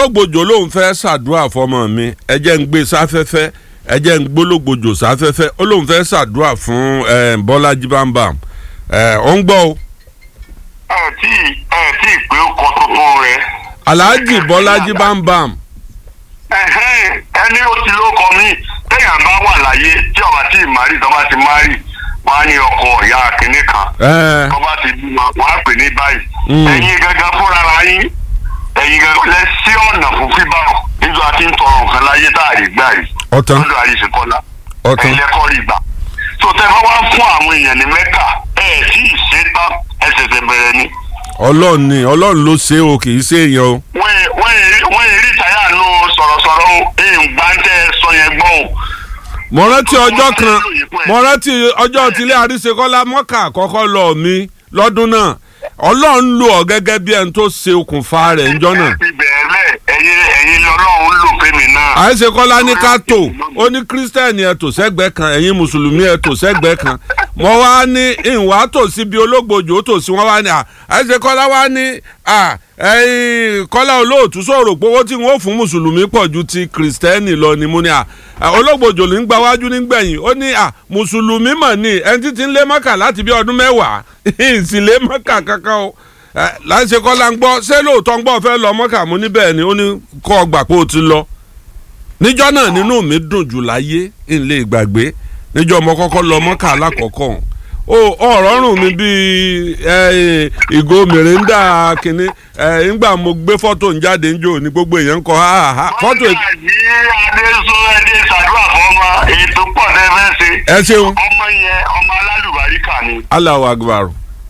ológbòjò lòun fẹ́ ṣàdúrà fọmọ mi ẹ jẹ́ ń gbé sáfẹ́fẹ́ ẹ jẹ́ ń gbólógbòjò sáfẹ́fẹ́ ó lòun fẹ́ ṣàdúrà fún eh, bọ́lájí bámbàm ẹ ó ń gbọ́ o ẹ tí ẹ tí ì pé ó kọ tuntun rẹ. alhaji bọ́lájí bámbàm Ẹ̀hẹ́n, ẹni ó ti lóko mi téèyàn bá wà láyé tí ọba tí ì márì tó bá ti márì wọn á ní ọkọ ìyá kínní kan ẹ tó bá ti bímọ wọn á pè ní báyìí. Mm. ẹ̀yin gangan fúnra ra yín ẹ̀yin gangan lẹ sí ọ̀nà fún fíbáwọ̀ nígbà tí ń tọrọ nǹkan láyé tá a rí gbà rí ọ̀tán lọ́dọ̀ àyíṣekọ́lá ọ̀tán ẹ̀yin lẹ́kọ́ rí gbà. tó tẹ bá wá fún àwọn èèyàn ní mẹ́kà ẹ̀ tí ì ṣe tán ẹ̀ ṣẹ̀ṣẹ̀ bẹ̀rẹ̀ ni. ọlọ́run ni ọlọ́run ló ṣe o kì í ṣe èèyàn o wọ́n yẹ- wọ́n yẹ- wọ́n yẹ rí táyà nù sọ̀rọ̀sọ̀rọ̀ o èyí ń gbá ń tẹ́ sọ yẹn gbọ́ o. mo rántí ọjọ́ kan mo rántí ọjọ́ tílé àríṣekọ́lá mọ́kà àkọ́kọ́ lọ mi lọ́dún náà ọlọ́run lò ọ́ gẹ́gẹ́ bí ẹni tó ṣe okùnfà rẹ̀ ńjọ́ náà ti bẹ̀rẹ̀ lẹ̀ ẹ̀yin ẹ̀yin lọ́lọ́run lò fẹ́mi náà. àríṣekọ́lá ní ká tò ó ní kírísítẹ́nì ẹ̀ tò sẹ́gbẹ́ kan ẹ̀yin mùsùlùmí ẹ̀ tò sẹ́gbẹ́ kan mo wá ní ìwà tò síbi ológbòjò tò sí wọn wá ní à àríṣekọ́lá wá ní à ẹ̀yin kọ́lá olóòtú sọ̀rọ̀ pé owó tí wọ́n fún mùsùlùmí pọ̀ ju ti kírísítẹ́nì lọ ni mo ní à à, ológbòjò ní gba wájú nígbẹ̀yìn ó ní à mùsùlùmí mọ̀ ní ẹni tí ti ń lé mọ́kà láti bí ọdún mẹ́wàá ìsìn lé mọ́kà kankan o ẹ láti ṣe kọ́lá ń gbọ́ ṣé lóòótọ́ ń gbọ́ fẹ́ lọ mọ́kà mo ní bẹ́ẹ̀ ni ó ní kọ́ ọ gbà pé ó ti lọ níjọ́ náà nínú mi dùn jù láyé ń lè gbàgbé níjọ́ mo kọ́kọ́ lọ mọ́kà alákọ̀ọ́kọ́ o ọ̀rọ̀ rùn mi bíi ẹ, ìgò mìrìndà kìnní ẹ, ńgbà mo gbé fọ́tò ń jáde ń jò ní gbogbo èèyàn ń kọ ha ha ha fọ́tò wọ́n gbà yí adéṣọ ẹdí ṣàdúrà fọmọ ètò pọ̀ tẹ́ fẹ́ ṣe. ẹ ṣeun ọmọ yẹn ọmọ alálùbáríkà ni. Allahu Akbar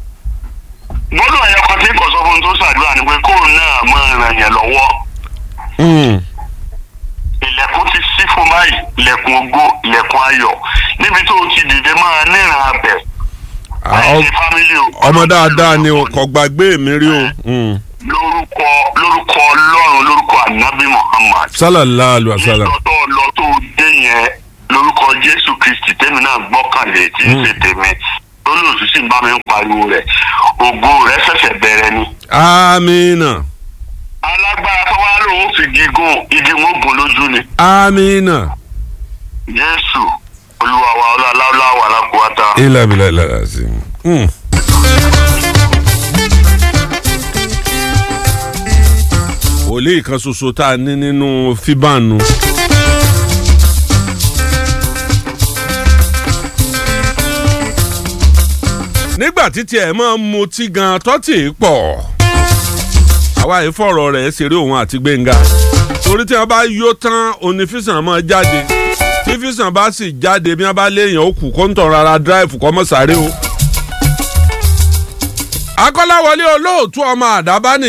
gbọ́dọ̀ ẹ̀yọ kan tí kò sọ fún un tó ṣàdúrà ni pé kóun náà máa ràn yẹn lọ́wọ́. Mm. ilẹ̀kùn ti ṣí fún báyìí ilẹ̀kùn ògo ilẹ̀kùn ayọ̀ níbi tó o ti dìde máa níran abẹ. Ah, láì ọ- ṣe fámílì o. ọmọ dáadáa ni o kò gbàgbé mi rí o Mm. lórúkọ lórúkọ ọlọ́run lórúkọ ànábì muhammad. sallallahu alaihi wasallam nígbà tó lọ tó dé yẹn lórúkọ jésù kristi tèmi náà gbọ́kànlé tí ń ṣe tèmi olóòtú sì ń bá mi ń pariwo rẹ̀ ògo rẹ̀ ṣẹ̀ṣẹ̀ bẹ̀rẹ̀ ni. amina alágbára tó wá lòun fi gígùn igi wọn gùn lójú ni. amina jésù olúwa wa ọlọ́láwọ́ wà lákòótá. ilà bìlà ilà sí. Mm. wòlíì kan ṣoṣo tá a ní nínú fíbánu. nígbà títí ẹ̀ máa ń mutí gan tọ́tì pọ̀ àwa yìí fọ̀rọ̀ rẹ̀ ṣeré òun àti gbẹ̀ngà torí tí wọ́n bá yó tán onífísàn máa jáde tí físàn bá sì jáde bí wọ́n bá léèyàn ó kù kó ń tọ̀ rárá dráìfù kọ́ mọ́ sáré o. akọ́láwọlé olóòtú ọmọ àdábá